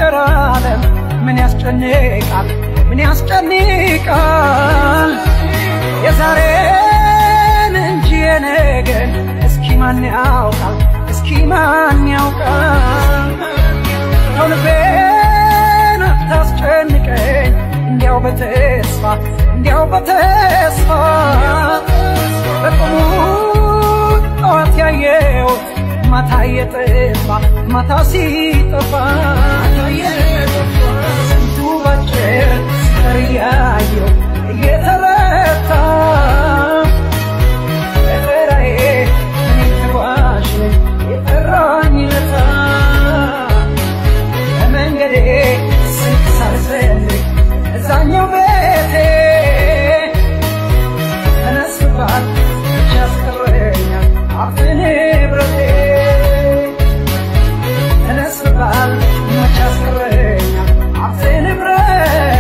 የፍቅር ዓለም ምን ያስጨንቃል ምን ያስጨንቃል የዛሬን እንጂ የነገን እስኪ ማን ያውቃል እስኪ ማን ያውቃል ተው ልቤን አታስጨንቀኝ እንዲያው በተስፋ እንዲያው በተስፋ በቁሙ ጠዋት ያየሁት ማታ እየጠፋ ማታ ሲጠፋ ስንቱ ባጭር ሲቀር እያየሁ እየተረታ በተራዬ እኔም ተጓዥ ነኝ የጠራኝ ለታ በመንገዴ ስንት ሳልፈልግ እዛኛው ቤቴ ተነስባል ብቻ ያስቀረኛል ሀብት ንብረቴ ተነስባል መች ያስቀረኛል ሀብት ንብረት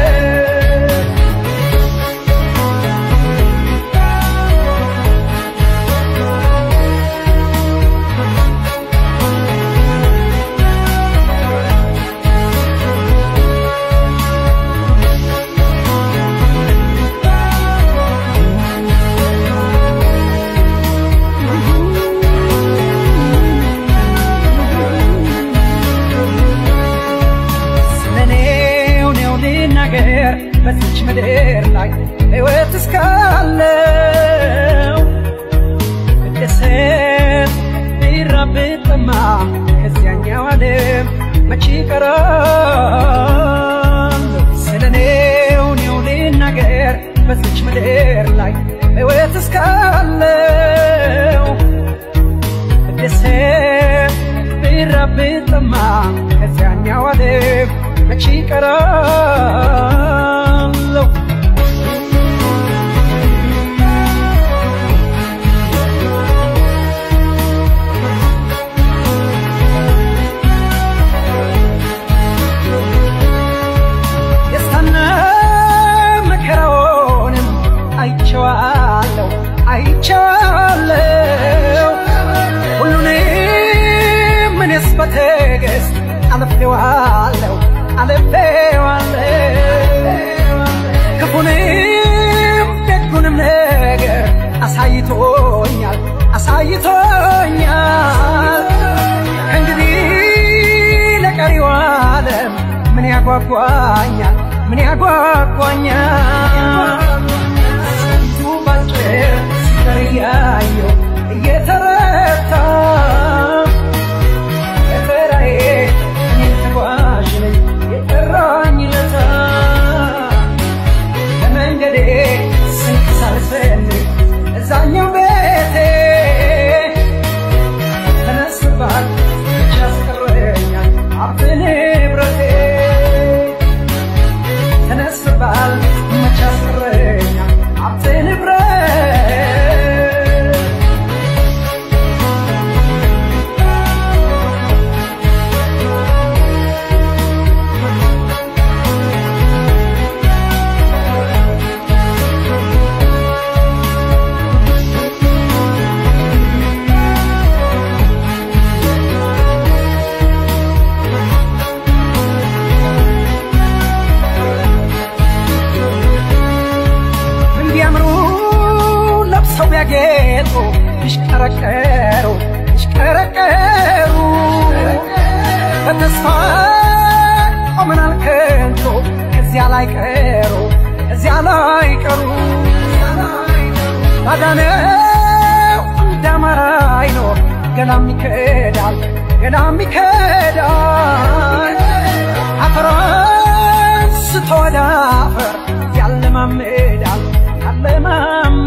ስለኔው ነው ልናገር በዚች ምድር ላይ ሕይወት እስካለው ብደሰት ብራብ ብጠማ ከዚያኛው ዓለም መቼ እቀራለሁ ስለኔው ነው ልናገር በዚች ምድር ላይ ሕይወት እስካለው ብደሰት ብራብ ብጠማ ከዚያኛው ዓለም መቼ እቀራለሁ ደስታና መከራውንም አይቼዋለሁ አይቼዋለሁ ሁሉንም እኔስ በትዕግስት አልፌዋለሁ አልፌዋለሁ ክፉንም ደጉንም ነገር አሳይቶኛል አሳይቶኛል እንግዲህ ለቀሪው ዓለም ምን ያጓጓኛል ምን ያጓጓኛል ስንቱ ባጭር ሲቀር እያየሁ እየተረታ በተራዬ እኔም ተጓዥ ነኝ የጠራኝ ለታ በመንገዴ ስንቅ ሳልፈልግ እዛኛው ቤቴ ተነስባል ብቻ ያስቀረኛል ሀብት ንብረቴ ተነስባል መች ያስቀረኛል ሀብት ንብረት እንዲያምሩ ለብሰው ቢያጌጡ ይሽቀረቀሩ ይሽቀረቀሩ በተስፋ ቆመናል ከንቱ እዚያ ላይ ቀሩ እዚያ ላይ ቀሩ ባዳነው እንዳማራ አይኖር ገላም ይከዳል ገላም ይከዳል አፈራን ስተወደ አፈር ያለማምዳል ያለማምዳል